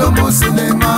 ilo m sinima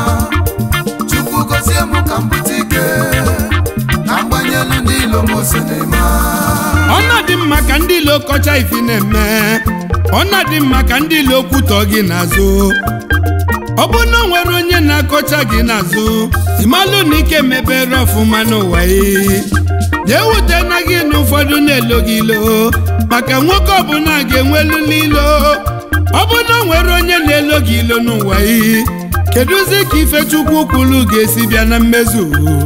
chukwu gozie m ka m bute ike ka m gbanyelu ndị ilo m sinima ọ na-adị mma ka ndị ilo kọcha ifi na-eme ọ na-adị mma ka ndị ilo kwutọ gị n'azụ ọ bụ na o nwere onye na-akọcha gị n'azụ ịmalụ na ike mebere ọfụma n'ụwa yi jee wute na gị na ụfọdụ na-elo gị ilo maka nwoke ọbụla ga-enwelu ilo ọ bụ na o nwere onye na-elo gị ilo n'ụwa yi kedụzi ka ifechukwu kwulu ga-esi bịa na mmezu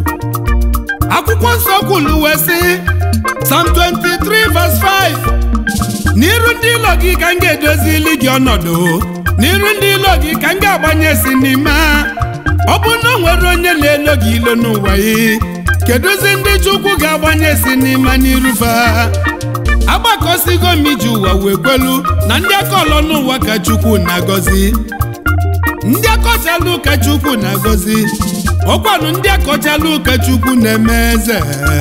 akwụkwọ nsọ kwulu wee sị Psalm 23 verse 5 n'iru ndị ilo gị ka m ga-edozili gị ọnọdụ n'iru ndị ilo gị ka m ga-agbanye si n'ime ọ bụ na o nwere onye na-elo gị ilo n'ụwa yi kedụzi ndị chukwu ga-agbanye si n'ime n'iru fa agbakọsigo m iji ụwa wee kwelu na ndị akọlọ n'ụwa ka chukwu na-agọzi ndị akọchalụ ka chukwu na-agọzi ọkwanụ ndị akọchalụ ka chukwu na-eme eze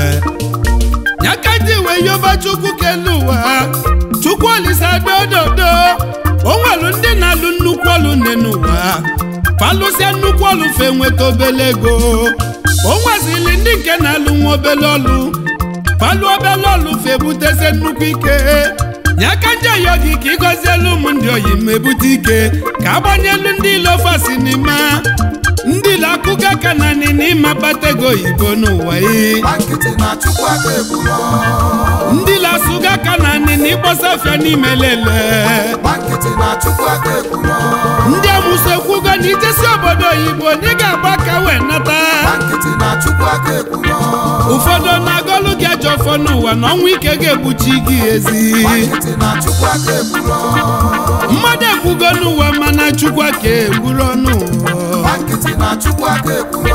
ya ka ndị wee yoba chukwu kelu ụwa chukwu olisa dododo o nwelu ndị na-alụ nnukwu ọlụ nne n'ụwa falụsịa nnukwu ọlụ fe nweta obele ego o nwezili ndị nke na-alụ nwa obele ọlụ falụ obele ọlụ fe butezie nnukwu ike ya ka ndị ọyọ gị ka ịgọzielu ụmụ ndị oyi ma ebute ike ka agbanyelu ndị ilo fasi n'ime ndị ilo akụga aka na nị n'ịma kpata ego oyibo n'ụwa yi gba nkịtị na chukwu aka egburu ndị ilo asụga aka na nị na ịkpọsa afịa n'ime lele gba nkịtị na chukwu aka egburu ndị amụsụ ekwugo na ijesi obodo oyibo na ị ga-agba aka wee nata gba nkịtị na chukwu aka egburu ụfọdụ na-agọlụ gị ajọ ọfọ n'ụwa na ọnwa ike ga-egbuchi gị ezi gba nkịtị na chukwu aka egburu mmadụ ekwugo n'ụwa mana chukwu aka egburu ọnụ gba nkịtị na chukwu aka egburu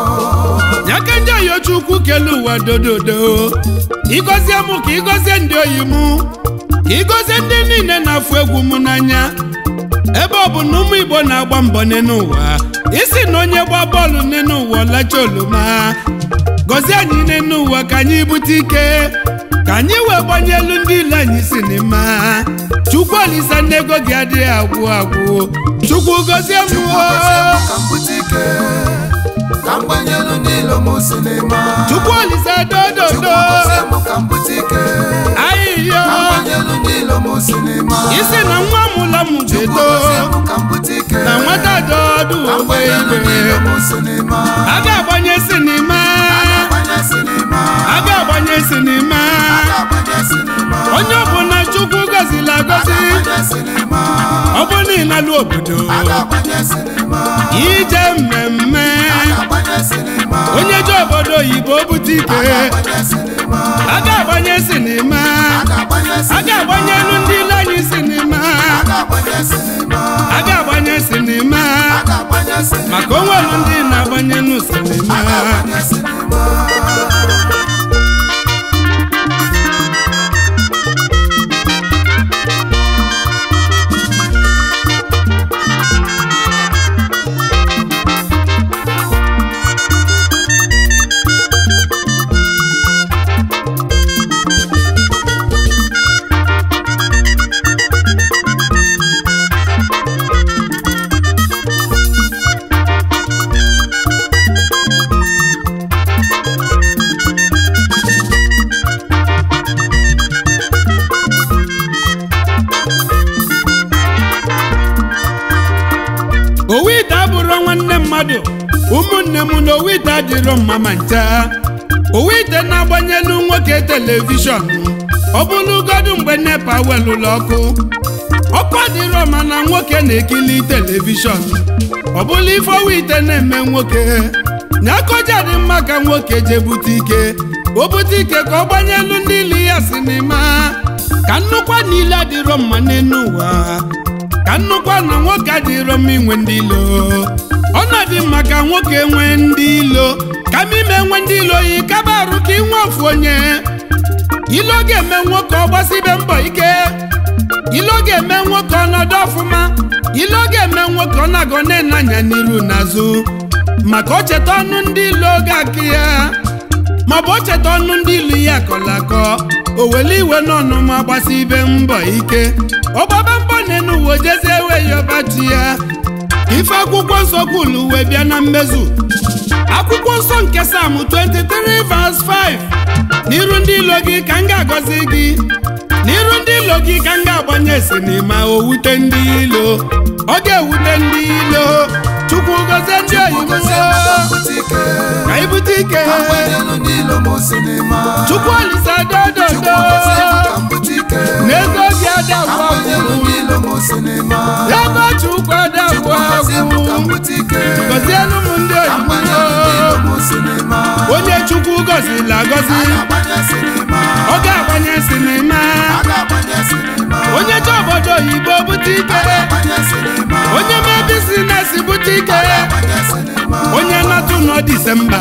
ya ka ndị oyi chukwu kele ụwa dododo ịgọzie mụ ka ịgọzie ndị oyi mụ ka ịgọzie ndị niile na-afụ egwu m n'anya ebe ọ bụ na ụmụ igbo na-agba mbọ n'ụwa isi na onye gba bọọlụ n'ụwa ọlacha oloma gọzie anyị n'ụwa ka anyị bute ike ka anyị wee gbanyelu ndị ile anyị si n'ime chukwu olisa ndị ego gị adịghị agwụ agwụ chukwu gọzie m chukwu oo. gozie m ka m bute ike ka m gbanyelu ndị ilo m sinima chukwu olisa chukwu dododo gozie m ka m bute ike ahịhịa ka m gbanyelu ndị ilo m sinima isi na nwa mụla m chukwu ga-eto gozie m ka m bute ike na nwata dọdụ ka m ogbe gbanyelu ndị igwe ilo m sinima a ga-agbanye sinima gbanye sinima a ga-agbanye sinima gbanye sinima onye ọbụla chukwu gọziri agọzi gbanye sinima ọ bụ niile obodo gbanye sinima ije mmemme gbanye sinima onye ji obodo oyibo bute ike gbanye sinima a ga-agbanye sinima gbanye a ga-agbanyelu ndị ile anyị sinima gbanye sinima a ga-agbanye sinima gbanye sinima maka onwelu ndị na-agbanye nụ sinima gbanye sinima owu ite abụrụ nwanne mmadụ ụmụnne m na owu ite adịrọ mma ma ncha owu ite na-agbanyelu nwoke telivishọn ọ bụlụgodu mgbe nepa welụlụ ọkụ ọkụ adịrọ ma na nwoke na-ekili telivishọn ọ bụla ife owu ite na-eme nwoke nyakoja dị mma ka nwoke jee bute ike o bute ike ka ọ gbanyelu ndị ili ya sinima ka nnukwu niile adịrọ mma n'elu ụwa ka nnukwu na nwoke adịrọ mma inwe ndị ilo ọ na-adị mma ka nwoke nwee ndị ilo ka m ime nwe ndị ilo yi kaba arụ ka inwe ofu onye ilo ga-eme nwoke ọ gbasibe mbọ ike ilo ga-eme nwoke ọnọdụ ọfụma ilo ga-eme nwoke ọ na-agọ na-enanya n'iru n'azụ maka o cheta ọnụ ndị ilo ga-akị ya maọbụ o cheta ọnụ ndị ilu ya akọrọ akọ o wele iwe n'ọnụ ma gbasi ibe mbọ ike ọgbaba mbọ na-enu uwe jezie ewe ya ọbachi ya ife akwụkwọ nsọ kwulu wee bịa na mmezu akwụkwọ nsọ nke sam 23 verse 5 n'iru ndị ilo gị ka m ga-agọzi gị n'iru ndị ilo gị ka m ga-agbanye sinima o wute ndị ilo ọ ga-ewute ndị ilo chukwu gozie ndị oyibo ka ibute ike chukwu olise dododo n'ego obi adagwu agwụ ego chukwu adagwu agwụ gọzielu m ndị oyibo onye chukwu gọziri agọzi ọ ga-agbanye sinima onye je obodo oyibo bute ike onye mee bizinesi bute ike onye natụ nọ disemba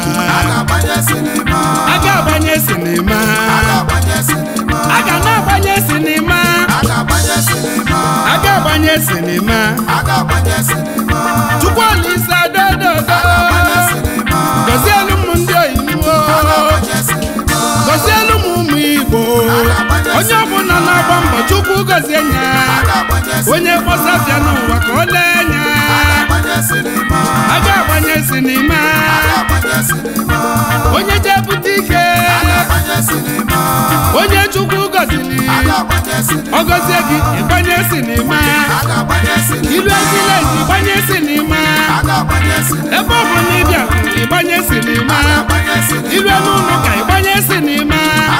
a ga-agbanye sinima a ga na-agbanye sinima a ga-agbanye sinima chukwu olise dododo gọzielu m ndị oyibo gọzielu m ụmụ igbo onye ọbụla na-agba mbọ chukwu gọzie nya onye kpọsafịa n'ụwa ka ọ lee anya a ga-agbanye sinima onye je bute ike onye chukwu gọziri ọ gọzie gị ịgbanye sinima ilu ezileji ịgbanye sinima ebe ọ bụ na ịbịa ịgbanye sinima ilu n'ụlọ ka ịgbanye sinima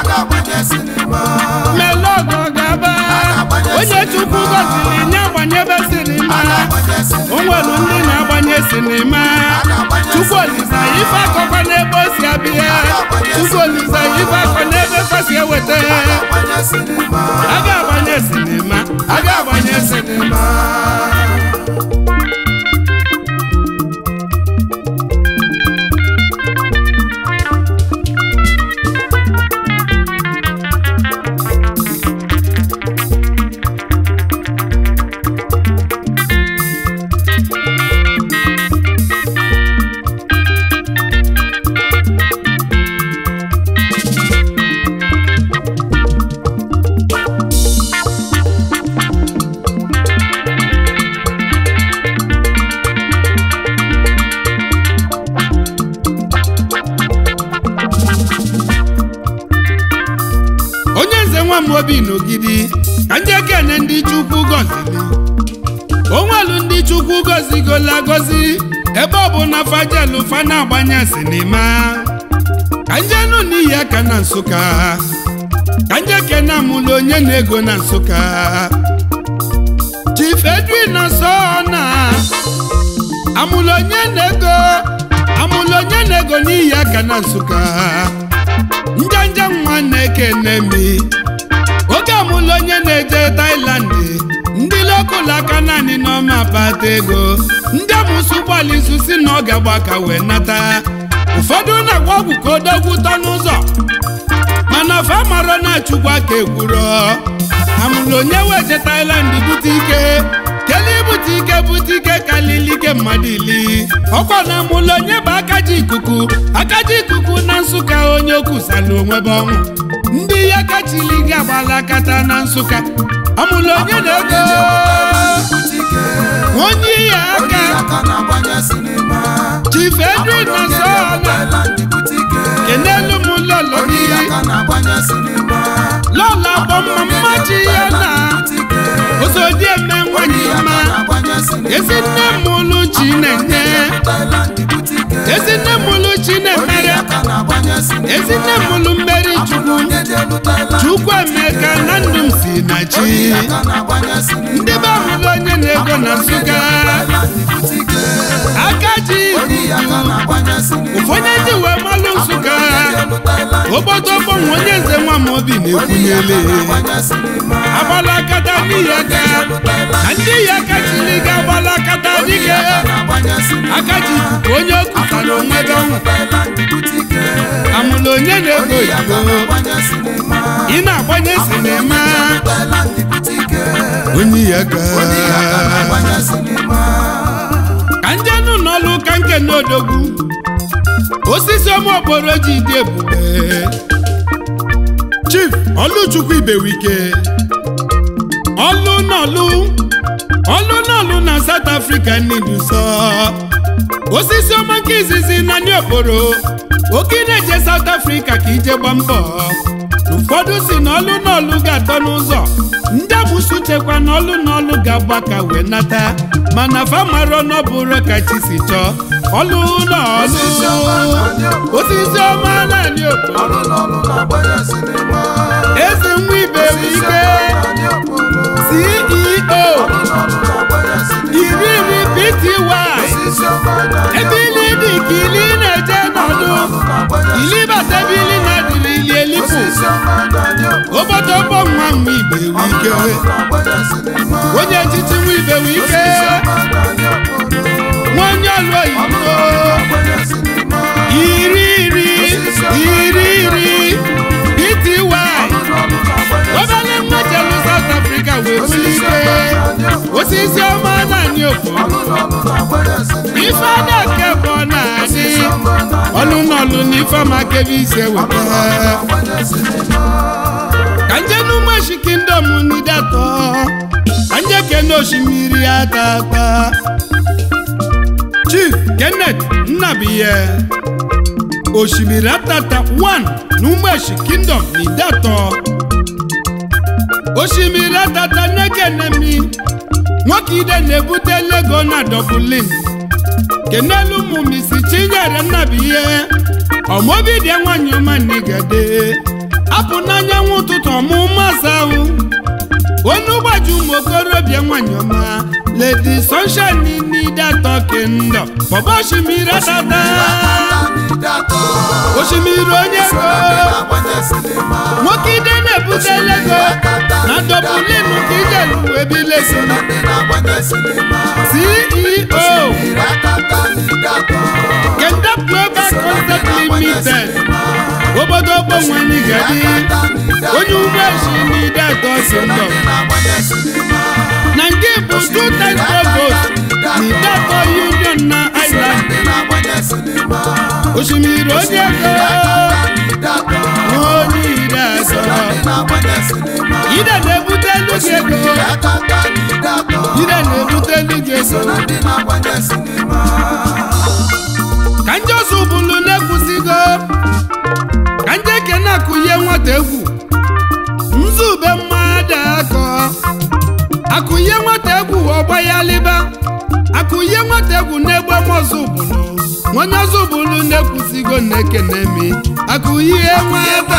melọgọ gaba onye chukwu gọziri nye agbanyebe sinima o nwere ndị na-agbanye sinima chukwu olisa ife akọkọ n'ebe o si abịa chukwu olisa ife akọ n'ebe fasi eweta a ga-agbanye sinima a ga-agbanye sinima onye nze nwa m obi n'ogidi ka ndị ekene ndị chukwu gọziri onwelu ndị chukwu gọzigola gọzi ebe ọ bụ na fajelu fa na-agbanye sinima ka njenu n'ihi aka na nsụka ka nje kene amụlụ onye na-ego na nsụka chief edwin na sona amụlụ onye na-ego amụlụ onye na-ego n'ihi aka na nsụka njanja nwa na-ekene mi oge amụlụ onye na-eje Thailand ndị lokal aka naanị n'ọma bata ego ndị amụsụ ụgbọala izu si na ọ ga-agba ka wee nata ụfọdụ na-agwa ọgwụ ka odogwu tọ n'ụzọ mana fa marọ na chukwu aka ekwuro amụlụ onye weje Thailand bute ike kele ibute ike bute ike kalili ike mmadụ ili ọkwa na amụlụ onye bụ akaji ikuku akaji ikuku na nsụka onye okwusala onwe bụ ọnwụ ndị ya kachili gị agbala akata na nsụka amụlụ onye na-ego onye ya aka chief edwin na sọọla kenelu m lọlọ gị lọla gbọmma mmachi ya na osodieme nwanyị mma ezi nne m ụlụ chinenye ezi nne m ụlụ chinemere ezi nne m ụlụ mmeri chukwu chukwu emeka na ndụ m si na chi ndị be ahụlụ onye na-ego na nsụga aka ji ụfọdụ ndị wee malụ nsụga obodo gbanwe onye nze nwa m obi na-ekwunyele agbalakata n'ihi aka na ndị yi aka chiri ga agbalakata dike aka ji ikuku onye okutara onwe gị ọnwụ amụla onye na-ego oyibo ị na-agbanye sinima onye yi aka ka ndị anụ n'ọlụ ụka nke n'odogwu osisi ọma okporo ji dị ebube chief ọlụchukwu ibewike ọlụ n'ọlụ ọlụ n'ọlụ na South Africa n'iduso osisi ọma nke izizi na ndị okporo oke na-eje South Africa ka ije gba mbọ ụfọdụ si na ọlụ n'ọlụ ga-atọ n'ụzọ ndị agbụsị chekwa na ọlụ n'ọlụ ga-agba ka wee nata mana famaro n'ọbụrụ ka chi si chọọ ọlụ n'ọlụ osisi ọma naanị okporo ọrụ n'ọrụ na-agbanye sinima eze nwa ibe ike CEO ọrụ n'ọrụ na-agbanye sinima iri iri pty osisi ọma na-adị ebe ili dị ka ili na-eje n'ọdụ ọrụ na-agbanye ili bata ebe ili na-adịrị ili elipu osisi ọma na-adị obodo ọgbọ nwa nwa ibe wu ike ọrụ na-agbanye sinima onye echichi nwa ibe wu ike osisi ọma na-adị nwa onye ọlụ oyibo na-agbanye sinima iri iri iri iri pty ọrụ na-agbanye obele nwa jelu South Africa wee buli ike osisi ọma naanị okpo ọrụ n'ọrụ na-agbanye sinima ife adake bụ ọ na-adị ọlụ n'ọlụ na ife amakebe ise weta na-agbanye sinima ka nje n'ụmụeshi kingdom n'idatọ ka nje kene osimiri atata chief kenneth nnabiye osimiri atata 1 n'ụmụeshi kingdom n'idatọ osimiri atata nekenemi nwoke ide na-ebute lego na dọbulin kenelu ụmụ misi chinyere nnabiye ọmọbidie nwanyị ọma n'igede apụ n'anyanwụ ụtụtụ ọmụmụ asa ahụ onye ụgbọji ụmụ okorobịa nwanyị ọma ledi sunshine n'idatọ kendo bọba osimiri atata osimiri onye ego na-agbanye sinima nwoke ide na-ebute lego na dọbulin ka ijelu ebilesi ndị na-agbanye sinima ceo iratata n'idatọ kenda global concept limited obodo ogbenwanyị gadi onye ugboeshi n'idatọ kendo ndị na-agbanye sinima na nke bụ two times provost n'idatọ union na island ndị na-agbanye sinima osimiri onye ego n'idatọ onye ide asọ ndị na-agbanye sinima ide na-ebute elu gị ego iratata n'idatọ ide na-ebute elu gị ego ndị na-agbanye sinima ka ndị ọzọ bụlu na-ekwusigo ka ndị ekene akụnye nwata egwu nzube mmadụ akọ akụnye nwata egwu ọgba ya liba akụnye nwata egwu na-egbe mọzụ bụlu onye ọzọ bụlu na-ekwusigo na-ekene mi akụnye nwata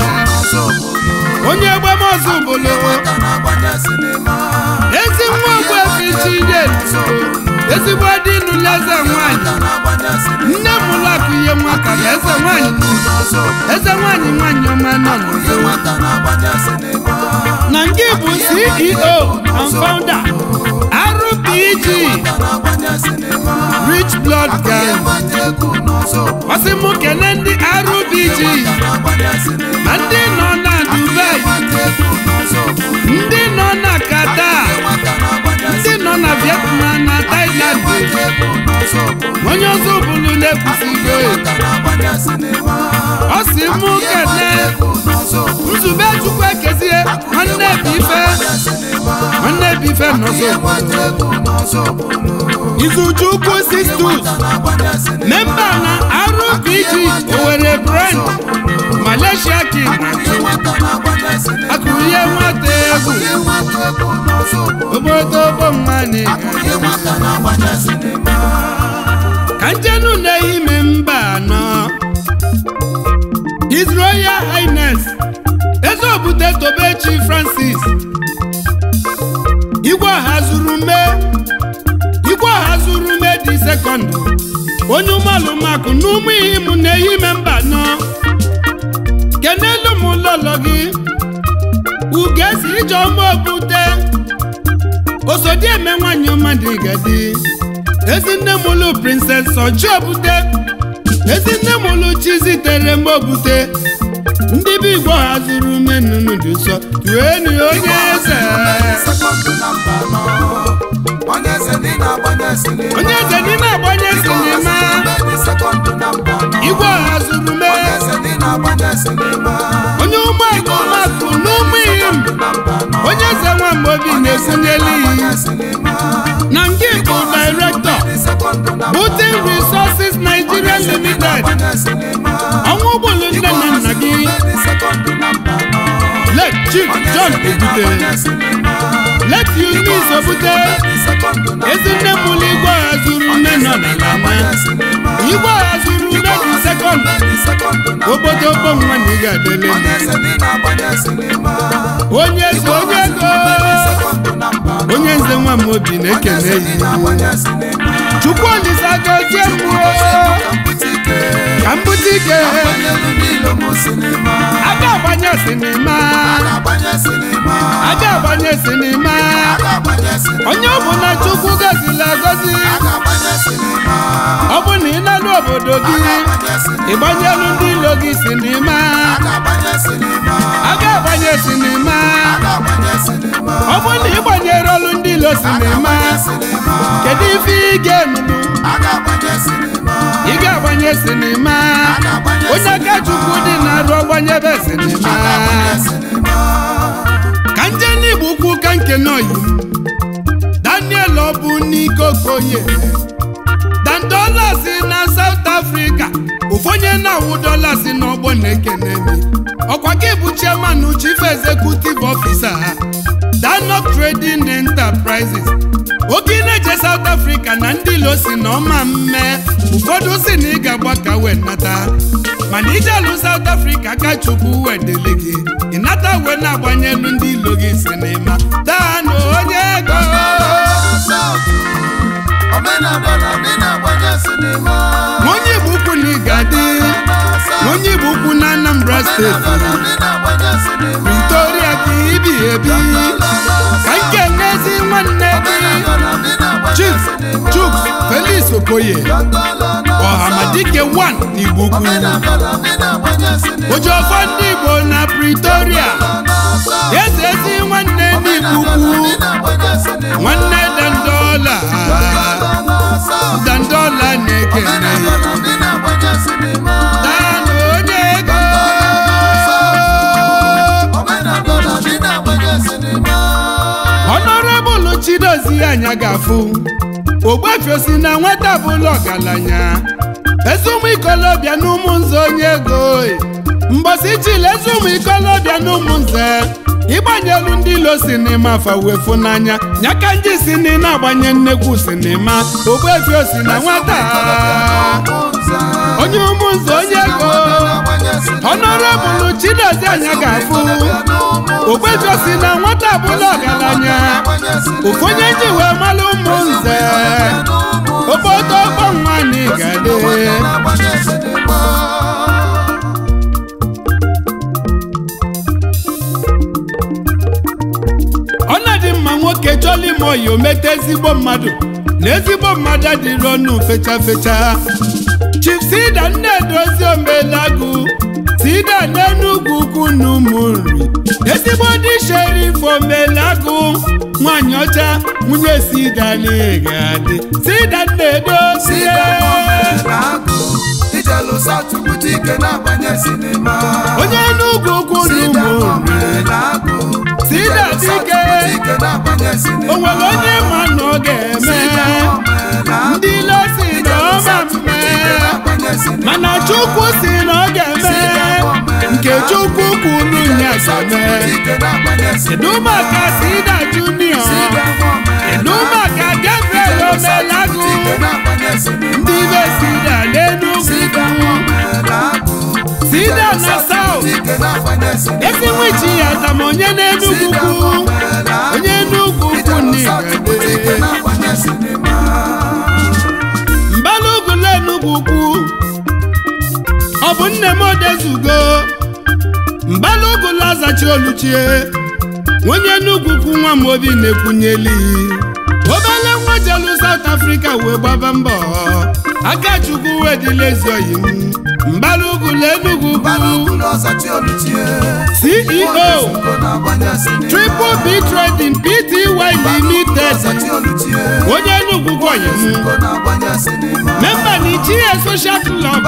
onye egbe mọzụ bụlu ka na-agbanye sinima ezi nwa ogbu efichide ezigbo dị nụleze nwanyị ka na-agbanye sinima nne m ụlọ akụnye nwata na eze nwanyị eze nwanyị nwanyị ọma nọ n'ụzọ nwata na-agbanye sinima na nke bụ ceo and founder rpg ka na-agbanye sinima rich blood gang nwata egwu n'ọzọ ọsị mụ kene ndị rpg ka na-agbanye sinima ma ndị nọ na dubai nwata egwu n'ọzọ ndị nọ na qatar nwata na-agbanye ndị nọ na vietnam na thailand egwu n'ọzọ onye ọzọ bụlu na-ekwusigo ka na-agbanye sinima ọ sị mụ kene egwu n'ọzọ nzube chukwu ekezie nwanne bụ ife nwanne bụ ife nọzọ nwata egwu n'ọzọ izuchukwu sistus na-agbanye sinima memba na rpg owere brand malaysia king nwata na-agbanye sinima akụrie nwata egwu nwata egwu n'ọzọ obodo bomani nwata na-agbanye sinima ka njenu na-ehime mba anọ his royal highness eze obute tobechi francis igwe ọha zuru mee igwe ọha zuru mee dị sekọndụ onye ụmụalụmakụ na ụmụ ihe m na-ehime mba anọ kenelu m lọlọ gị ugesi ijeọma obute osodieme nwanyị ọma dị gadi ezinne m ụlụ prinses ọjị obute ezinne m ụlụ chi zitere m obute ndị bụ igbo hazuru menunu dị ụsọ tuenu onye eze sekọndụ na mba anọ onye eze ndị na-agbanye sinima onye eze n'ime agbanye sinima Ndị sekọndụ na mba anọ igwe hazuru me onye eze ndị na-agbanye sinima onye ụmụ akụmakụ n'ụmụ ihe m na mba anọ onye eze nwamgbe obi na-ekwunyeli na nke bụ director Butin Resources Nigeria Limited ọnwa ụgbọelu nne na nna gị let Chief John Ebute let Eunice Obute ezinne mụlụ igwe ọha zuru nne nọ n'ala nwa igwe ọha zuru nne dị sekọnd obodo ogbo nwa na ị ga-adele onye eze onye ego onye nze nwa m obi na-ekene ya chukwu olise gozie mmụọ ka m bute ike aga agbanye sinima aga agbanye sinima onye ọ bụ na chukwu gozila agozi ọ bụ na ị nalụ obodo gị ịgbanyelu ndị ilo gị sinima aga agbanye sinima ọ bụ na ịgbanyere ọlụ ndị ilo sinima kedu ife ị ga-emelu ị ga-agbanye sinima onye aka chukwu dị na-arụ ọgbanyebe sinima ka nje n'igbo ukwu ka nke n'oyi daniel ọbụ n'ike okoye dandolas na south africa ụfonye na-awụ dolas n'ọgbọ na-ekene mi ọkwa gị bụ chairman chief executive officer ha danok trading enterprises oke na-eje south africa na ndị ilo si na ọma mme ụfọdụ si na ị ga-agba ka wee nata mana ije alụ south africa ka chukwu wee dele gị ịnata wee na-agbanyelu ndị ilo gị sinima daanụ onye ego onye igbo ukwu na ị ga-adị onye igbo ukwu na anambra steeti Victoria ka ibi ebi ka nke n'ezi nwanne gị Chief Chuks Felix Okoye Ọhamadike 1 n'Igbo ukwu Ojofọ ndị Igbo na Pretoria eze ezi nwanne n'Igbo ukwu nwanne Dandola Dandola na-ekene Daalụ onye ego Honorable Chidozie anya ga-afụ ogbefiosi na nwata bụla ọgaranya ezi ụmụ ikolobịa na ụmụ nze onye ego mgbọsi chile ezi ụmụ ikolobịa na ụmụ nze ịgbanyelu ndị ilo sinima fawefu n'anya nyaka ndị si na ị na-agbanye nnekwu sinima ogbefiosi na nwata onye ụmụ nze onye ego Honorable Chidozie anya ga-afụ ogbefiosi na nwata bụla ọgaranya ụfonye ji wee malụ ụmụ nze obodo ọgbọ nwa na igade ọ na-adị mma nwoke chọla ime oyi omete ezigbo mmadụ na ezigbo mmadụ adịrị ọnụ fecha fecha Chief Sida Nnedozi Omelagụ Sida n'Enugwu ukwu na ụmụ nri ezigbo dị sherif Omelagụ nwanyị ọcha nwunye Sida na-egadị Sida Nnedozi onye Enugwu ukwu na ụmụ nri Sida dike o nwere onye ma na ọ ga-eme ndị ilo si na ọma mme mana chukwu si na ọ ga-eme nke chukwu kwuru ya ga-eme kedu maka Sida Junior kedu maka Gabriel Omelagụ ndị be Sida n'Enugwu Sida na South ezi nwichi ya zama onye n'Enugwu ukwu onye Enugwu ukwu n'Igede mbalugwu Enugwu ukwu ọ bụ nne m odezugo mbalugwu lazachi oluchie onye Enugwu ukwu nwa m obi na-ekwunyeli obele nwa jelu South Africa wee gbaba mbọ aka chukwu wee dịla ezi oyi m mbalugwu Enugwu ukwu CEO Triple B Trading Pty Limited onye Enugwu ukwu oyi m memba na ichie social club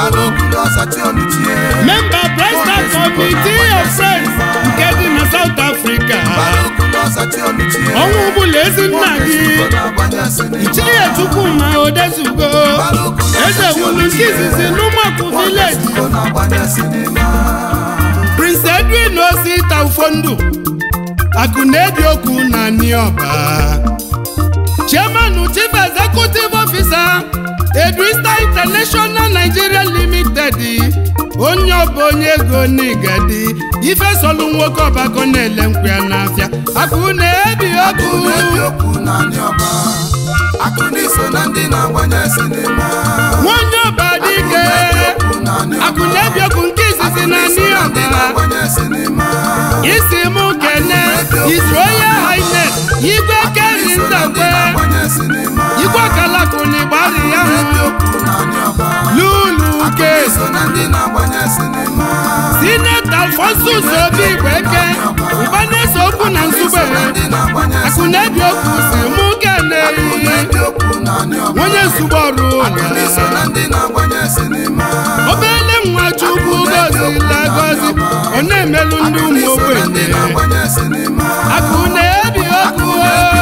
memba Bresta Committee of Friends nke dị na South Africa ọzachi ọnụchie ọnwa ọbụla ezi nna gị Ogezugo na-agbanye sinima ichie chukwuma odezugo eze wulu nke izizi n'ụmụakwụ vileji Ogezugo na-agbanye sinima prince edwin osi taufondụ akụ na-ebi okwu na niọba chairman chief executive officer edwista international nigeria limited onye ọba onye ego n'igadi ife solu nwoke ọbakọ na-ele nkwụ ya n'afịa akụ na-ebi okwu na-ebi okwu naanị ọba akụ n'iso na ndị na-agbanye sinima nwonye ọba dike okwu naanị ọba akụ na-ebi okwu nke izizi na n'iso na ndị niọba na-agbanye sinima isi mụ kene his royal highness igwe keri n'iso na ndị ndakwe na-agbanye sinima igwe kalakụ na ịgbari ya na-ebi hụ okwu naanị ọba lulu akụ ke n'iso na ndị na-agbanye sinima sineta alfonsus obi igbeke ụba na-ese okwu na nsugbe n'iso na ndị na-agbanye akụ na-ebi okwu si mụ kene akụ na-ebi okwu naanị ọba onye nsugbe ọrụ akụ n'iso na ndị na-agbanye sinima obele nwa chukwu gozila gozi ọ na-emelụ ndị ụmụ n'iso na ndị ogbenye na-agbanye sinima akụ na-ebi okwu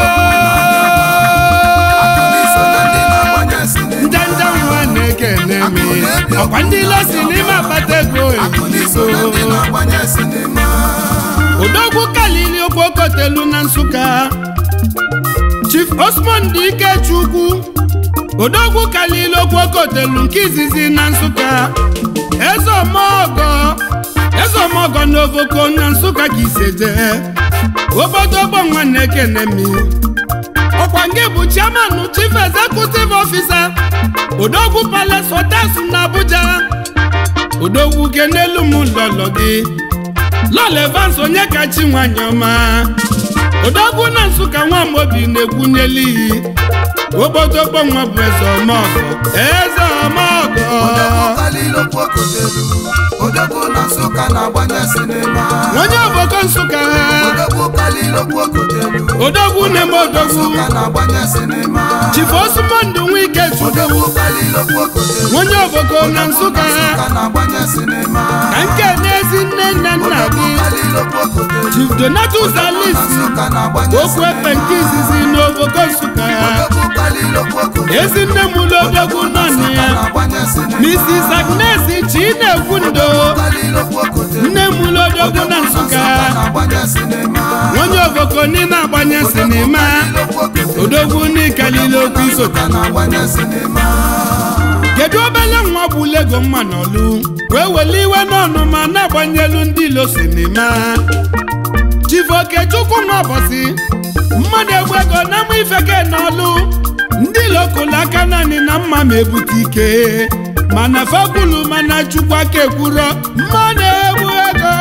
n'iso na ndị na-agbanye sinima njanja nwa na-ekene mi ọkwa ndị lesi n'ime akpata ego akụ n'iso na ndị ebigo na-agbanye sinima odogwu kalili okpokotelu na nsụka chief osmond ikechukwu odogwu kalili okpokotelu nke izizi na nsụka ezeomogo ezeomogo na ovoko na nsụka ka iseje obodogbo nwanne kenemi ọkwa nke bụ chairman chief executive officer odogwu palace hotels na abuja odogwu kenelu m lọlọ gị lọlọ evans onye kachi nwanyị ọma odogwu na nsụka nwamobi na-egwunyeli iyi obodogbo nwa bụ eze ọmọgọ eze ọmọgọ kalilokpokotelu odogwu na nsụka na-agbanye sinima onye oboko nsụka odogwu kalilokpokotelu odogwu na-eme odogwu nsụka na-agbanye sinima chifu osumondụ nwike chukwu odogwu kalilokpokotelu onye oboko na nsụka nsụka na-agbanye sinima ka nke n'ezi nne nna nna odogwu gị kalilokpokotelu chief donatus alisi nsụka na-agbanye okwu efe nke izizi n'oboko nsụka odogwu kalilokpokotelu ezi nne m ụlọ odogwu nọ na ya na-agbanye sinima mrs agnes chinekwu ndo kalilokpokotelu nne m ụlọ odogwu na nsụka na-agbanye sinima onye oboko n'ime agbanye sinima odogwu n'ikalile okwu isote na-agbanye sinima kedu obele nwa bụ lego mma n'ọlụ wee wele iwe n'ọnụ ma na-agbanyelu ndị ilo sinima chifokechukwu nwa bọsị mmadụ egbu ego na ama ifeke n'ọlụ ndị ilo kụlụ aka naanị na mma ma ebute ike mana fakwulu mana chukwu aka ekwuro mmadụ egbu ego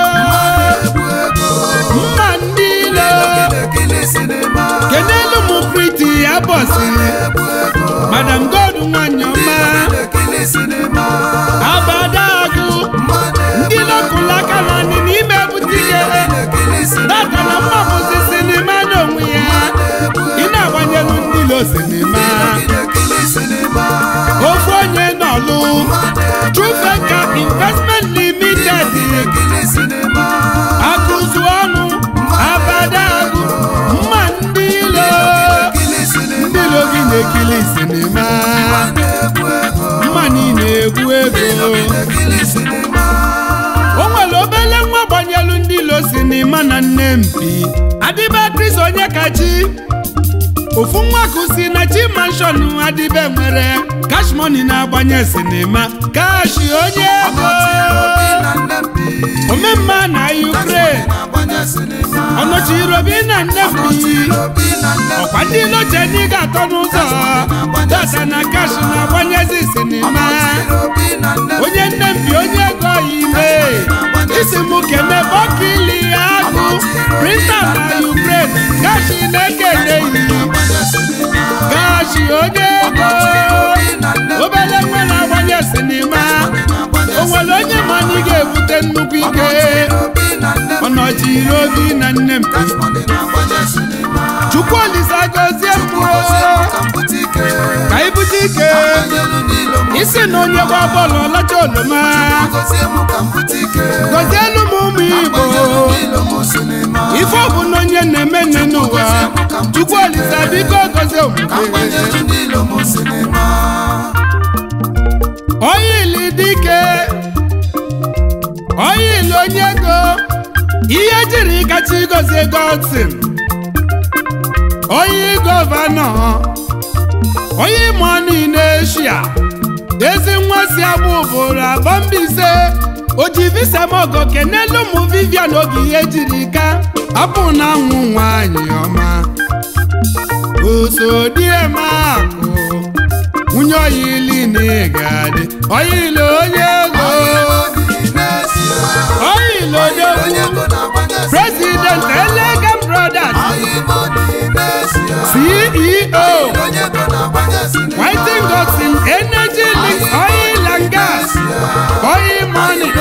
mma ndị ilo ekili sinima kenelu m priti ya bọsị egwu ego madam god nwanyị ọma ekili sinima abadagụ mmadụ ndị lokụlụ aka naanị n'ime ebute ike ekili sinima data na mma bụzi sinima n'onwe ya ị na-agbanyelu ndị ilo sinima ekili sinima ofu onye n'ọlụ trufeka investment limited ekili sinima akụzu ọnụ abadagụ mma ndị ilo ekili sinima ndị ilo gị na-ekili sinima egwu ego mma niile egwu ego ekili sinima o nwere obele nwa gbanyelu ndị ilo sinima na nne mpi adịba kris onye kachi ofu nwa kụsi na chi manshọn adịbe nwere cash money na-agbanye sinima kashi onye ego obi na nnembi omemma na ukraine na-agbanye sinima ọnọchiri obi na nne mpi obi na nnembi ọkwa ndị iloche ndị ga-atọ n'ụzọ data na kash na-agbanyezi sinima obi na nnembi onye nne mpi onye ego ime isi m kene bọkili agụ printa na ukraine gashi na-ekene yi na-agbanye sinima gashi onye ego obele nwe na-agbanye sinima o nwere onye ma na ị ga-ebute nnukwu ike obi na nnembi ọnọchiri obi na nne mpi money na-agbanye sinima chukwu olise gozie mkpụrụ ka mpụta ike ka ibute ike anyelu n'ilo m isi na na onye gba bọọlụ ọlacha oloma gozie m ka m pụta ike gọzielu m ụmụ igbo agbanyelu ndị ilo m sinima ife ọ bụ na onye na-eme nne n'ụwa chukwu olisa biko gozie ka omume agbanyelu ndị ilo m sinima oyili dike oyili onye ego ihe jiri kacha igozie godsin onye gọvanọ onye mọni n'eshia ezi nwa si agba ụbụrụ abọ mbaise oji visa mogo kenelu ụmụ vivian oge ihe jiri ka apụ na anwụ nwanyị ọma osodiemakụ nwunye oyili na ịgadị oyili onye ego oyili odogwu president elegam brothers ceo whiting gotin energy links oil and gas oil money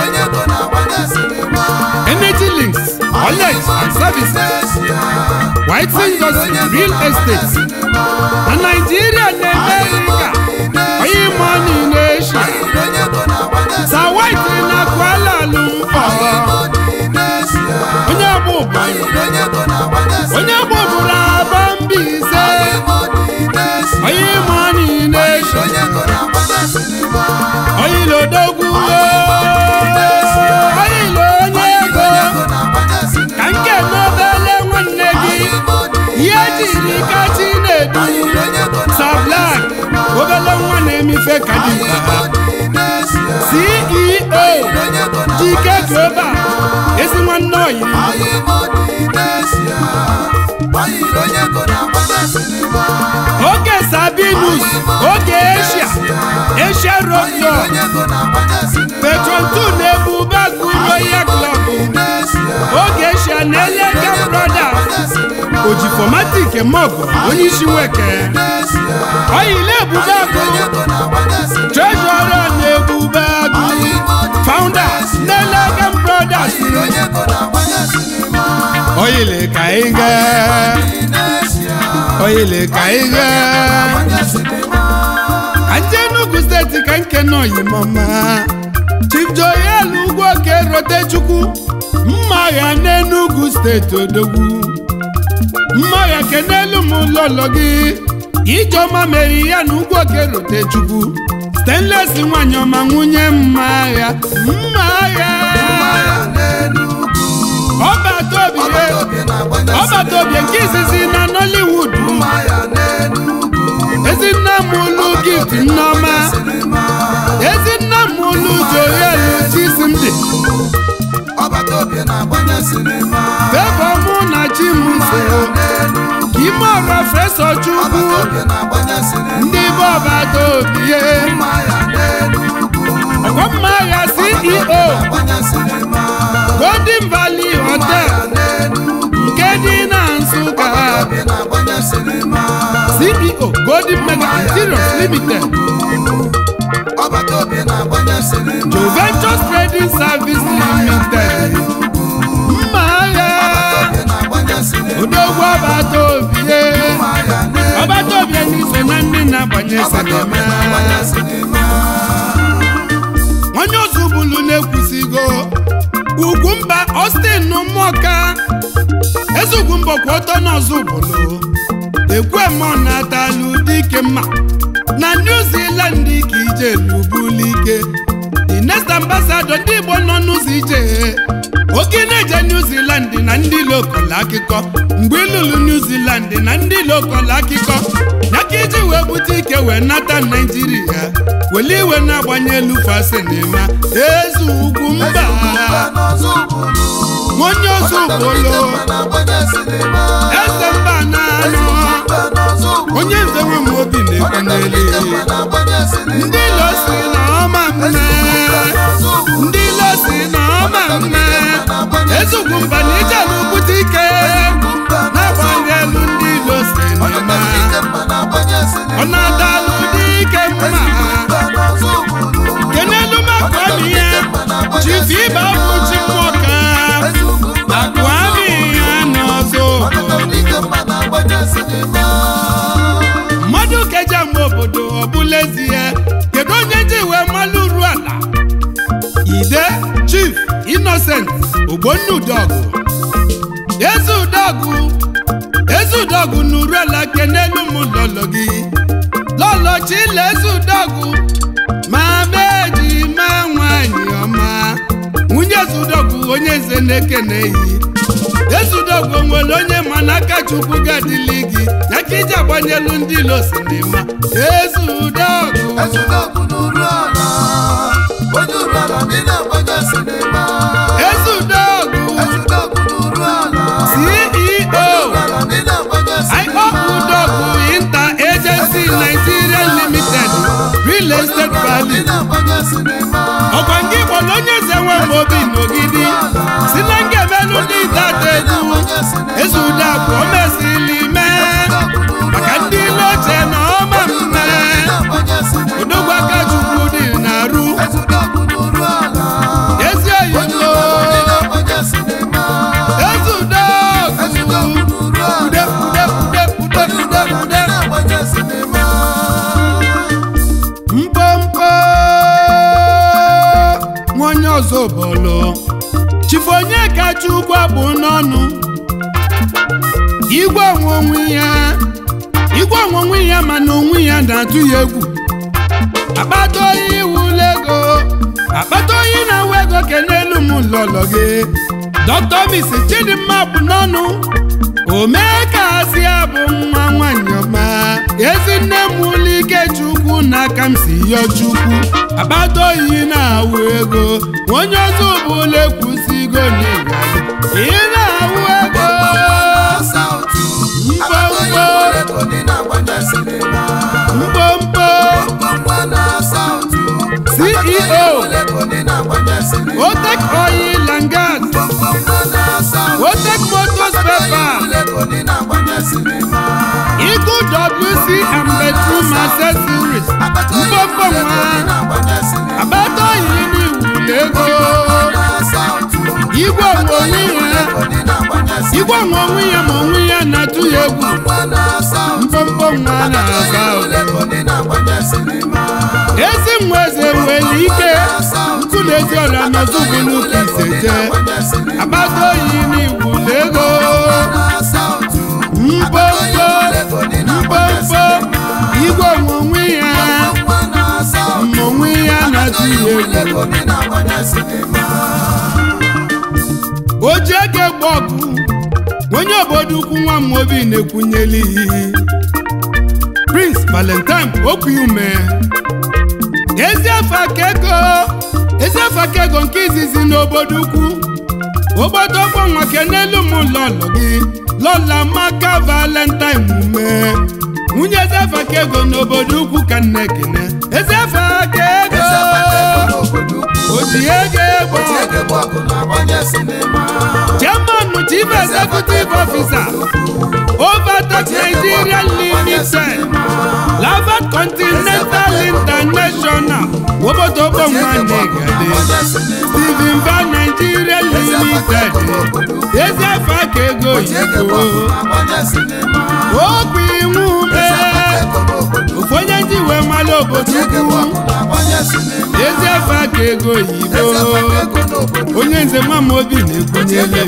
energy links knowledge and services whiting gotin real estate na nigeria na america oil money na asia sa white na kuala lumpur onye bụ ụba onye bụ ụbụrụ abọ mbaise onye money na asia oyilo odogwu oyilo onye ego ka nke n'obele nwanne gị ihe jiri kachi na-edu sablak obele nwa na-emife kadimba ceo jike global ezi nwanne oyi oge sabinus oge asia asia royo petron 2 na-ebu bagu royal club oge asia na elega brothers ojifomatik mogo onye isi nweke oyile ebube agụ treasurer na-ebube agụ founder na elega brothers oyile ka anyị gaa oyile ka anyị gaa anje enugu steeti ka nke nọ yimọma chief joel ugwuoke rotechukwu mma agha n'enugu steeti odogwu mma agha kenelu m ụlọlọ gị ijeọma mere ya na ugwuoke rotechukwu stanles nwanyị ọma nwunye mma agha mma agha ọbata obi ọbata obi nke izizi na nollywood ezinna m ụlụ gift nneọma ezinna m ụlụ joel chisimdi fevọ mụ na chimso ime ọra fesa chukwu ndị be ọbata obi ọgọmma agha ceo golden valley hotel nke dị na nsụka ceo golden mega interiors limited Juventus Trading Service Limited mma agha odogwu ọbata obie ọbata obie n'iso na ndị na-agbanye sinema onye ozu bulu na-ekwusigo ugwu mba Austin n'ụmụọka eze ugwu mbọ kwụ ọtọ n'ọzọ bulu ekwemọ na-atalụ dike mma na New Zealand ka ije lubulike the next ambassador ndị Igbo nọ n'ụzọ ije oke na-eje New Zealand na ndị lokal akụkọ mgbe ịlụlụ New Zealand na ndị lokal akụkọ ya ka iji wee bute ike wee nata Naijiria wele iwe na-agbanye elu fasinima eze ugwu mba onye ozu bolo eze mba na-anọ onye nze nwe m obi na-ekweneli ndị ilo si na ọma mme ndị ilo si na ọma mme ezugwu mba na ije n'okwute ike na-agbalị elu ndị ilo si na ọma ọ na-adalụ dike mma kenelu makwami ya chifu ibe bụ chimụka akwami ya n'ọzọ mmadụ keja mgbe obodo ọ bụla ezi ya kedu onye ji wee ogbonna udogụ eze udogụ eze udogụ n'uruela kenelu m lọlọ gị lọlọ chile eze udogụ ma meji ma nwanyị ọma nwunye eze udogụ onye nze na-ekeneghị eze udogụ nwere onye ma n'aka chukwu ga-adịli gị ya ka iji agbanyelu ndị ilo sinima eze udogụ ezudogwu n'uru ala onye uru ala ndị na-agbanye sinima eze udogụ ezudogwu n'uru ala ceo ala ndị na-agbanye IO Udogwu Inter Agency Nigeria Limited Real Estate ndị Value na-agbanye sinima ọkwa nke Igbo na onye eze nwe m obi n'ogidi si na nga emelu ndị data egwu eze udakwu o mesili mee maka ndị ile oche na ọma mme odogwu aka chukwu dị na-arụ ezudogwu n'uru ala ezi onye oyibo uru ala ndị na-agbanye sinima eze udogwu ezudogwu n'uru ude ala ude ude ude onye uru ude ala ndị ude na-agbanye sinima mpompo nwa onye ọzọ bọlụ chifu onye kacha ugwu abụ n'ọnụ igwe onwe onwe ya igwe onwe onwe ya mana onwe ya na-atụ ya egwu akpata oyi iwula ego akpata oyi na-awa ego kenelu m lọlọ gị dọkịta mis chidimma bụ n'ọnụ omee ka asị abụ nwa nwanyị ọma ezinne m ụlọ ike chukwu n'aka m si yọ chukwu akpata oyi na-awụ ego onye ọzọ ụbụla ekwusigo n'ịga ị na-awụ ego mkpomkpo CEO Otek Oil and Gas Otek Motors Paper Eagle WC and Bedroom Accessories mkpomkpo nwa akpata oyi n'iwule ego igwe onwe onwe ya igwe onwe onwe ya ma onwe ya na-atụ ya egwu mkpomkpo nwa na-asa ezi nwa eze nwere ike nkụ na ezi ọrịa n'ozubulu ka iseje akpata oyi n'iwule ego mkpomkpo mkpomkpo igwe onwe onwe ya ma onwe ya na-atụ ya egwu o ji ego egbe ọgụ onye obodo ukwu nwa m obi na-ekwunyeli prince valentine okwuume ezi afọ aka ego ezi afọ aka ego nke izizi n'obodo ukwu obodo ọgbọ nwa kenelu m lọlọ gị lọla maka valentine ume nwunye ezi afọ aka ego n'obodo ukwu ka nne kene ezi afọ aka ego o ji ego egbe chairman chief executive officer overtake nigeria limited lavat continental international obodo nwanegade steven va nigeria limited ezi afọ aka ego oyibo okwu iwu ume ofu onye ndị wee mara obodo ukwu ezi afọ aka ego oyibo onye nze mama obi na-ekwenyele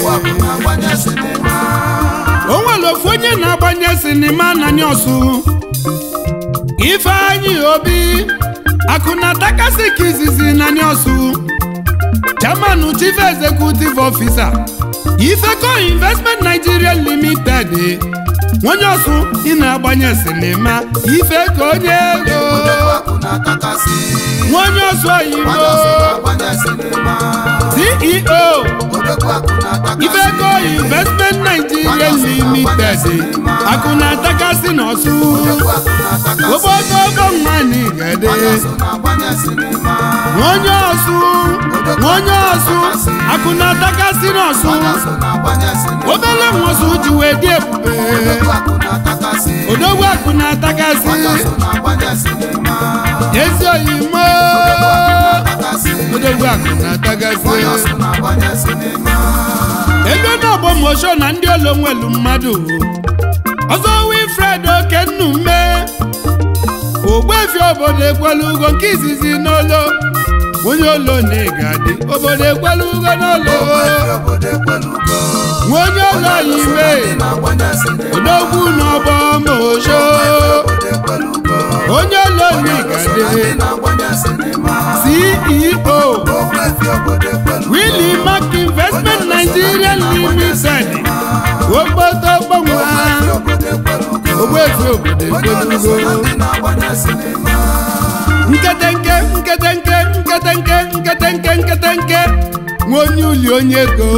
o nwere ofu onye na-agbanye sinima na ọsụ ifeanyị obi akụ na takasị ka izizi na ọsụ chairman chief executive officer ifeco investment nigeria limited onye ọsụ ị na-agbanye sinima ifeco onye ego onye ọsụ oyibo ceo ifeco investment nigeria limited akụ na atakasị n'ọsụ obodo ogo nwanyị gede onye ọsụ onye ọsụ akụ na atakasị n'ọsụ obele nwosu ji wee dị ebube odogwu akụ na atakasị ezi oyimo odogwu akụ na atakasị ego na ọgbọmosho na ndị olo nwelu mmadụ ọzọ wilfred okennume ogbuefi obodo ekwelu ugo nke izizi n'olo onye olo na-egadi obodo ekwelugo n'ụlọ obodo ekwelugo nwa onye olo anyị ime ndị na-agbanye sinima odogwu n'ọgbọ mosho obodo ekwelugo onye olo na-egadi ndị na-agbanye sinima ceo okwefi obodo ekwelugo willy mark investment nigeria limited okpoto gbanwa obodo ekwelugo ogbefi obodo onye oloso na ekwelugo ndị na-agbanye sinima nketenke nketenke nketenke nketenke nketenke nwa onye uli onye ego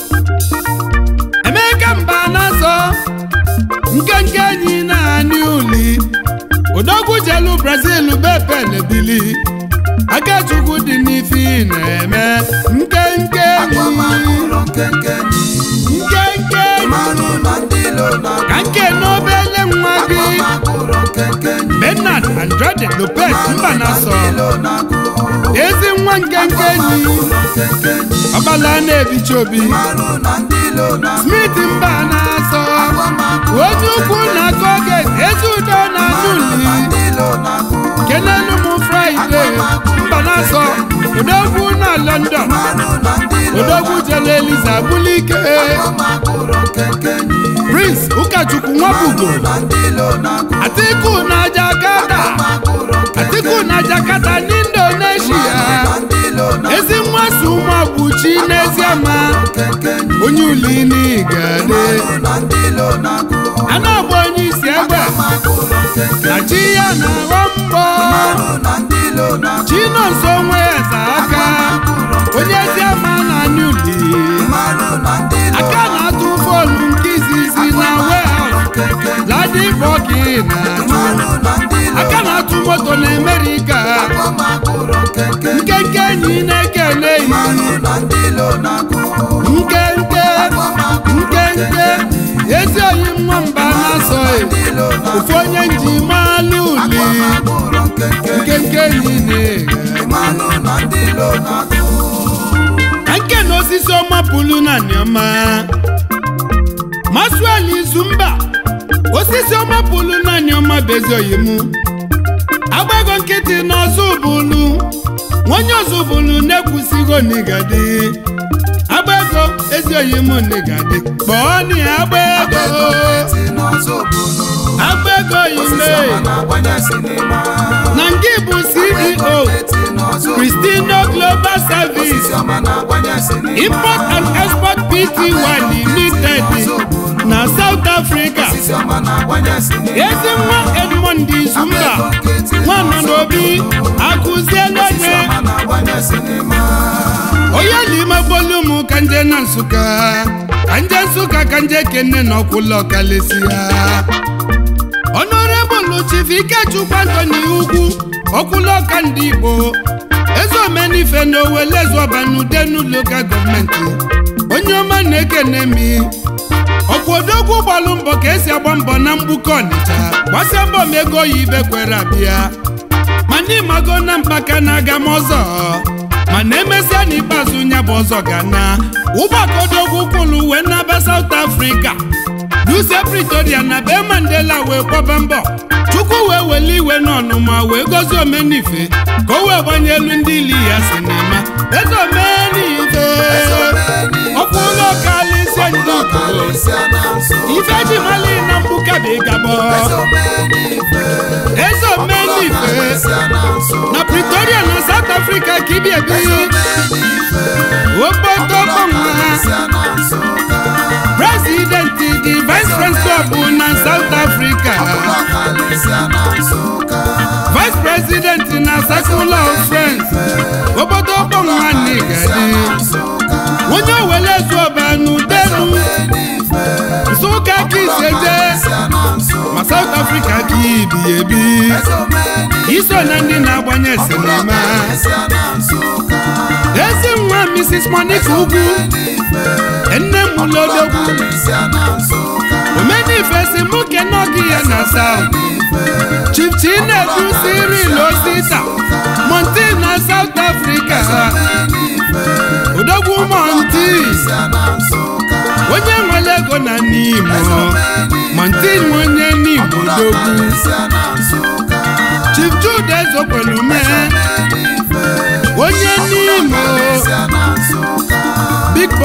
emeka mba na-azọ nkenke enyi na-anị uli odogwu jelu brazil bepe na-ebili akachukwu dị n'ife ị na-eme nkenke enyi agbamakwụrụ nkenke enyi nkenke enyi mmanụ na ndị ilo na ka nke n'obele nwa gị agbamakwụrụ nkenke enyi bernard andrade lopez mba na-asọ ilo na-agụ ezi nwa nkenke enyi nkenke enyi ọgbala na-ebicha obi mmanụ na ndị ilo na smith mba na-asọ onye ukwu na-akọ oge ezi udo na anụli ndị ilo na-agụ kenelu m fraịde mba na-asọ odogwu na london mmanụ na ndị ilo odogwu jele eliza bulike agbamakwụrụ nkenke enyi prince ụkọchukwu nwabugo na ndị ilo na-agụ atiku na jakarta agbamakwụrụ atiku na jakarta n'indonesia na ndị ilo na ezi nwa so ụmụakwụchi n'eziama nkenke enyi onye uli n'igade mmanụ na ndị ilo na-agụ a na-agba onye isi egbe agbamakwụrụ nkenke na chi ya na-agba mbọ mmanụ na ndị ilo na-agụ chinonso onwe eze aka onye eziama na anụli mmanụ na ndị ilo aka na-atụ fonu nke izizi na warehouse nkenke enyi ladibọki na-atụ mmanụ na ndị ilo aka na-atụ moto na amerika agbamakwụrụ nkenke enyi nkenke enyi na-ekele yi mmanụ na ndị ilo na-agụ nkenke nkenke ezi oyi nwamba na-asọ ndị ilo na ofu onye njimalụ uli agbamakwụrụ nkenke enyi nkenke enyi na-eghe mmanụ na ndị ilo na-agụ ka nke na osisi ọma pụlu na niọma masuel izumba osisi ọma pụlu na niọma bụ ezi oyimu agbago nkịtị na ọzọ bụlu onye ọzọ bụlu na-ekwusigo n'igadi agbago ezi oyimu n'igadi kpọọ ni agbaego eti n'ọzọ obodo agbaego ime ọma na-agbanye sinima na nke bụ ceo eti n'ọzọ Cristino Global Service osisi ọma na-agbanye sinima Import and Export Pty Limited na South Africa osisi ọma na-agbanye sinima ezi nwa Edmond Izumba nwana n'obi akụziela onye ọma na-agbanye sinima onye n'ime bolu m ka nje na Nsụka ka nje Nsụka ka nje kene na ọkwụlọ kalesi ya Honorable Chief Ikechukwu Anthony Ugwu ọkwụlọka ndị Igbo eze omenife na owele zọbanudenu lokal gọọmenti onye ọma na-ekene mi ọkwodogwu gbalụ mbọ ka esi agba mbọ na mgbukọ ọnịcha gbasịa mbọ ma ego oyibe kwere abịa mana ịmago na mpaka na-aga m ọzọ mana emesịa n'ikpeazụ nya bụ ọzọ ga na ụgbọkodogwu kwụlụ wee naba South Africa duse Pretoria na be Mandela wee kwaba mbọ Chukwu wee wele iwe n'ọnụma wee gozie omenife ka o wee gbanye elu ndị ili ya sinema eze omenife ọkwa ụlọ kalịsịa ndị Igbo kalịsịa na nso ife ji mali na mgbuka bụ ịgabọ eze omenife kalịsịa na nso na Pretoria na South Africa ka ibi ebi okpotokpọnwa kalịsịa na nso president the vice president bụ na South Africa kalịsịa na nso vice president na circle of friends okpotokpọnwa n'igadi onye owele zuoba n'udenu nsụka ka iseje ma South Africa ka ibi ebi iso na ndị na-agbanye sinima ezi nwa Mrs. Monica Ugwu nne m lodogwu omenife si mụ kenogi ya na South Chief Chinedu Cyril Osita Monti na South Africa odogwu Monti onye nwere ego na n'Imo Monti onye n'Igbo odogwu Chief Jude Ezokwelume onye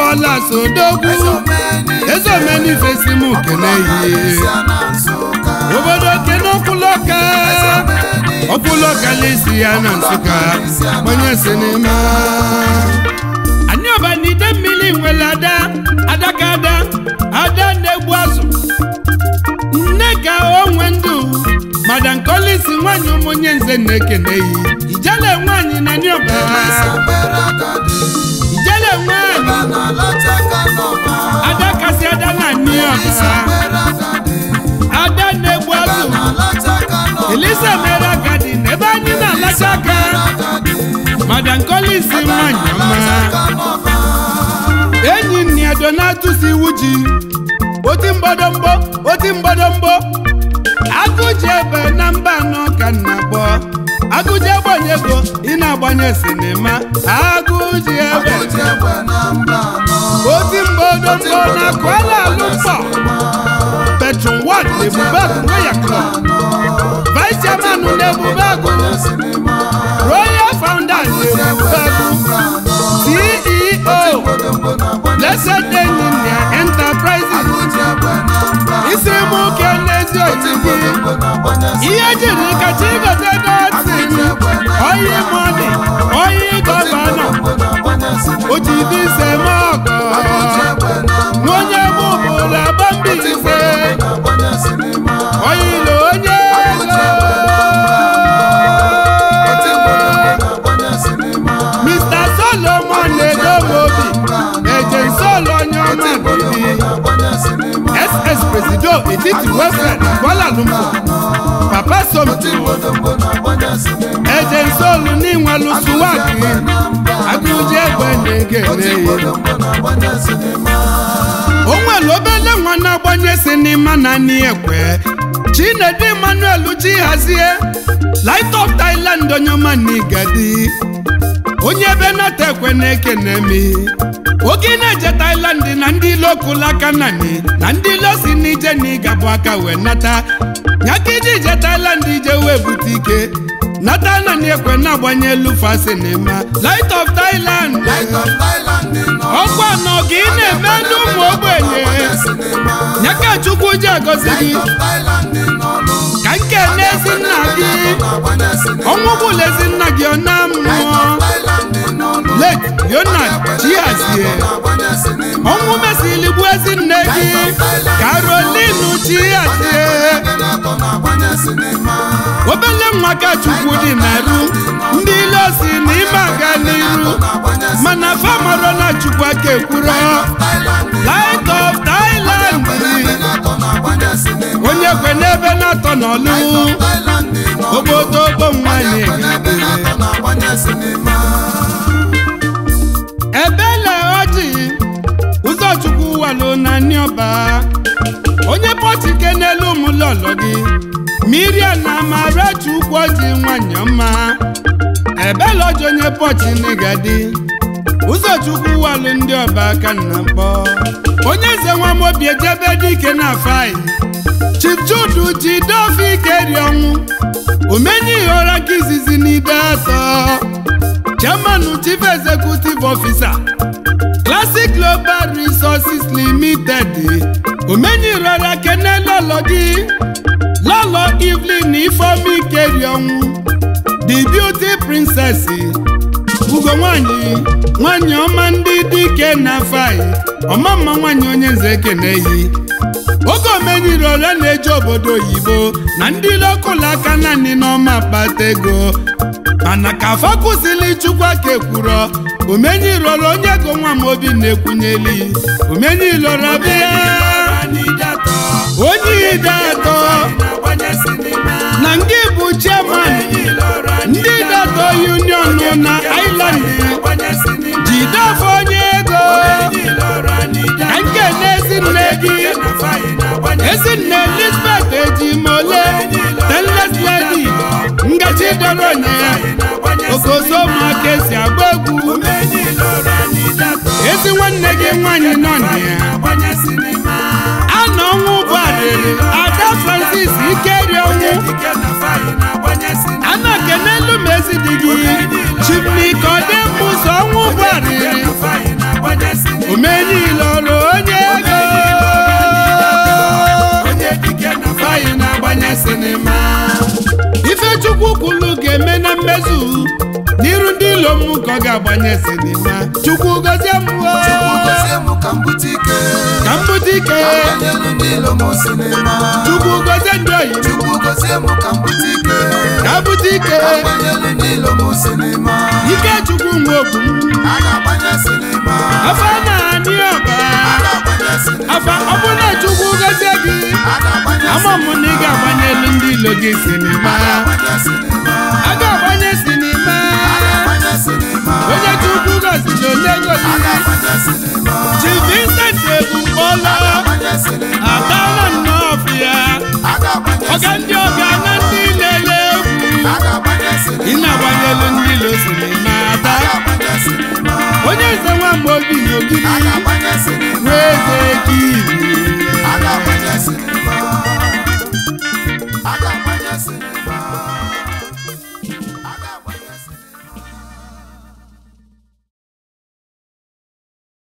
dollars odogwu ezomeni fesi m kene yi obodo kene ọkwụlọka ọkwụlọka lesi ya na nsụka gbanye sinima anyị ọbanide mmiri nwere ada adaka ada ada na-egbu azụ nne ka onwe ndụ madam kolisi nwanyị ụmụnye nze na-ekene yi ijele nwanyị na nyoba ijele nwanyị ada kasị ada na nyoba ada na-egbu azụ elisa mere agadi na ebe anyị na-alacha aka madam kolisi nwanyị ọma enyi nni ya donatus iwu ji oti mgbadomgbo oti mgbadomgbo agụji ebe na mba anọ ka nna gbọ agụji agbanye ego ị na-agbanye sinima agụji ebe oti mgbadomgbo na kwala alụmkpọ petron wat ebubagụ royal club vice chairman na ebubagụ royal founders ebubagụ ceo blessed engineer enterprises isi m oke n'ezi oyibo ihe jiri kacha igote dotin oyi mọni oyi gọvanọ ojidi ise mọgọ n'onye bụ obodo agba mbise oyilo onye mr solomon edomobi ejensolo onye ọma bili ss presido etiti welfare na kuala lumpur papa somto ejensolu n'inwelu suwaki agụji egbe na-ege o nwere obele nwa na-agbanye sinima na nni ekwe chinedu emmanuel chihazie light of thailand onye ọma n'igadi onye ebe nata ekwe na-ekene mi oge na-eje Thailand na ndị ilo kụlụ aka nani na ndị ilo si n'ije na ịgabụ aka wee nata nyaka iji je Thailand ije wee bute ike nata nani ekwe na-agbanye elu fa sinima Light of Thailand ọkwa nọ gị na-eme n'ụmụ ogbenye nyaka Chukwu ji agọzi gị ka nke n'ezi nna gị ọnwụ bụla ezi nna gị ọ na mmụọ late Leonard Chiazie ọnwụ mesili gbuo ezi nne gị Caroline Chiazie obele nwa ka Chukwu dị na-eru ndị ile si n'ime aga n'iru mana famaro na Chukwu aka ekwuro Light of Thailand onye kwe n'ebe na-atọ n'ọlụ obodo ogbo nwanyị ebele ọjị ụzọchukwu walụ na nniọba onye pọtike n'elu ụmụlọlọ gị miriam na amarachi ukwu ọjị nwanyị ọma ebele ọjị onye pọchi n'igadi ụzọchukwu walụ ndị ọba aka nna mkpọ onye eze nwamobi ejebe dike na afai chief judu ji dofe ike ri ọnwụ omenye ihe ọra ka izizi n'ide atọ chairman chief executive officer classic global resources limited omenye irora kene lọlọ gị lọlọ evelyn ifeomi keri ọnwụ the beauty princess ugo nwanyị nwanyị ọma ndị dike na fai ọmamma nwanyị onye nze ekeneyi oge omenyiri ole na-eje obodo oyibo na ndị lokụlụ aka naanị n'ọma akpata ego mana ka afọ kwụsịrị chukwu aka ekwuro omenyiri ole onye go nwa m obi na-ekwunyeli omenyiri ole bịa onye ide atọ na nke bụ chairman ndị datọ union na island jidefọ onye ego ka nke na-ezi nne gị ezinne elizabeth ejimole stainless lady ngachi doro onye ya okosomaka esi agba egwu ezi nwanne gị nwanyị nọ na ya ana ọnwụ bụ arịrị ada francis ikeri ọnwụ ana kenelu m ezi dị gị chimnika ọdịmbụzọ ọnwụ bụ arịrị omenye ezu n'iru ndị ilo m ka ọ ga-agbanye sinima chukwu gozie m o. Chukwu gozie m ka m bute ike ka m bute ike ka m gbanyelu ndị ilo m sinima chukwu gozie ndị oyi m Chukwu gozie m ka m bute ike ka bute ike ka m gbanyelu ndị ilo m sinima ike chukwu nwe okwu m a ga-agbanye sinima afa na-anị ọba a ga-agbanye sinima afa ọ bụ na chukwu gozie gị a ga-agbanye ama m na ị ga-agbanyelu ndị ilo gị sinima a ga-agbanye sinima